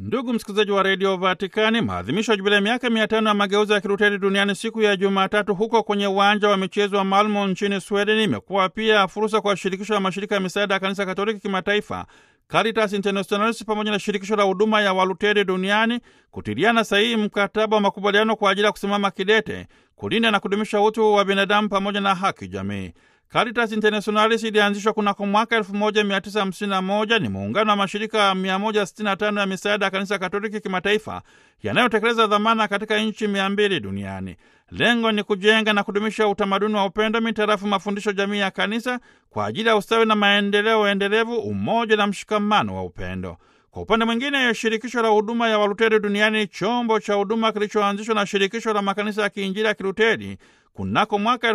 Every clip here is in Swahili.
Ndugu msikilizaji wa redio Vatikani, maadhimisho ya jubilia miaka mia tano ya mageuzi ya Kiluteri duniani siku ya Jumatatu huko kwenye uwanja wa michezo wa Malmo nchini Sweden imekuwa pia fursa kwa shirikisho la mashirika ya misaada ya kanisa Katoliki kimataifa Caritas Internationalis pamoja na shirikisho la huduma ya Waluteri duniani kutiliana sahihi mkataba wa makubaliano kwa ajili ya kusimama kidete kulinda na kudumisha utu wa binadamu pamoja na haki jamii. Caritas Internationalis ilianzishwa kunako mwaka 1951 ni muungano wa mashirika 165 ya misaada ya kanisa Katoliki kimataifa yanayotekeleza dhamana katika nchi 200 duniani. Lengo ni kujenga na kudumisha utamaduni wa upendo mitarafu mafundisho jamii ya kanisa kwa ajili ya ustawi na maendeleo endelevu, umoja na mshikamano wa upendo. Kwa upande mwingine, shirikisho la huduma ya Waluteri duniani, chombo cha huduma kilichoanzishwa na shirikisho la makanisa ya kiinjili ya Kiluteri kunako mwaka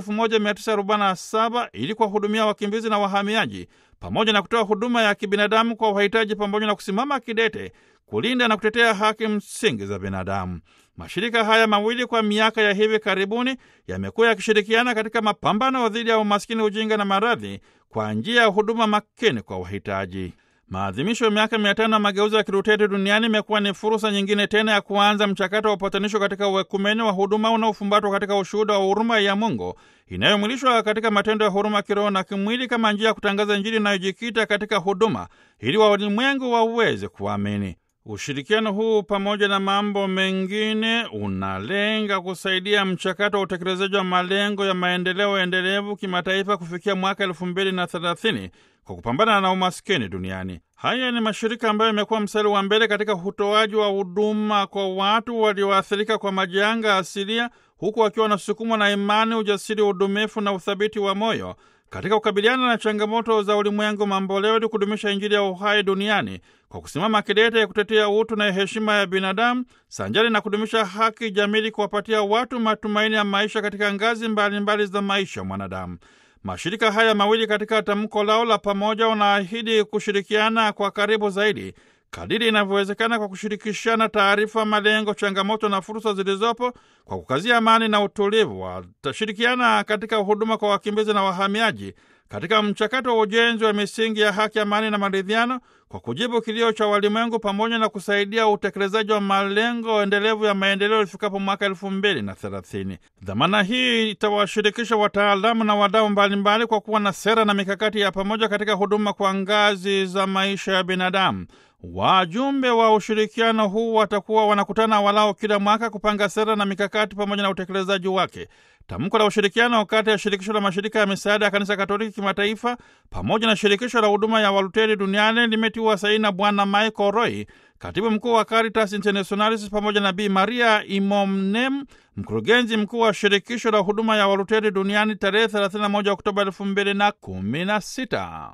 1947 ili kuwahudumia wakimbizi na wahamiaji pamoja na kutoa huduma ya kibinadamu kwa wahitaji pamoja na kusimama kidete kulinda na kutetea haki msingi za binadamu. Mashirika haya mawili kwa miaka ya hivi karibuni yamekuwa yakishirikiana katika mapambano dhidi ya umaskini, ujinga na maradhi kwa njia ya huduma makini kwa wahitaji. Maadhimisho ya miaka mia tano ya mageuzi ya Kiluteri duniani imekuwa ni fursa nyingine tena ya kuanza mchakato wa upatanisho katika uekumeni wa huduma unaofumbatwa katika ushuhuda wa huruma ya Mungu inayomwilishwa katika matendo ya huruma kiroho na kimwili kama njia ya kutangaza Injili inayojikita katika huduma ili walimwengu waweze kuamini. Ushirikiano huu pamoja na mambo mengine unalenga kusaidia mchakato wa utekelezaji wa malengo ya maendeleo endelevu kimataifa kufikia mwaka elfu mbili na thelathini kwa kupambana na umaskini duniani. Haya ni mashirika ambayo yamekuwa mstari wa mbele katika utoaji wa huduma kwa watu walioathirika kwa majanga asilia, huku wakiwa wanasukumwa na imani, ujasiri, udumifu na uthabiti wa moyo katika kukabiliana na changamoto za ulimwengu mamboleo ili kudumisha Injili ya uhai duniani kwa kusimama kidete ya kutetea utu na heshima ya binadamu sanjari na kudumisha haki jamii, kuwapatia watu matumaini ya maisha katika ngazi mbalimbali mbali za maisha mwanadamu. Mashirika haya mawili katika tamko lao la pamoja wanaahidi kushirikiana kwa karibu zaidi kadiri inavyowezekana kwa kushirikishana taarifa, malengo, changamoto na fursa zilizopo kwa kukazia amani na utulivu. Watashirikiana katika huduma kwa wakimbizi na wahamiaji katika mchakato wa ujenzi wa misingi ya haki, amani na maridhiano kwa kujibu kilio cha walimwengu pamoja na kusaidia utekelezaji wa malengo endelevu ya maendeleo ifikapo mwaka elfu mbili na thelathini. Dhamana hii itawashirikisha wataalamu na wadau mbalimbali kwa kuwa na sera na mikakati ya pamoja katika huduma kwa ngazi za maisha ya binadamu. Wajumbe wa ushirikiano huu watakuwa wanakutana walao kila mwaka kupanga sera na mikakati pamoja na utekelezaji wake. Tamko la ushirikiano kati ya shirikisho la mashirika ya misaada ya kanisa Katoliki kimataifa pamoja na shirikisho la huduma ya Waluteri duniani limetiwa saini na Bwana Michael Roy, katibu mkuu wa Caritas Internationalis, pamoja na Bi Maria Imomnem, mkurugenzi mkuu wa shirikisho la huduma ya Waluteri duniani tarehe 31 Oktoba 2016.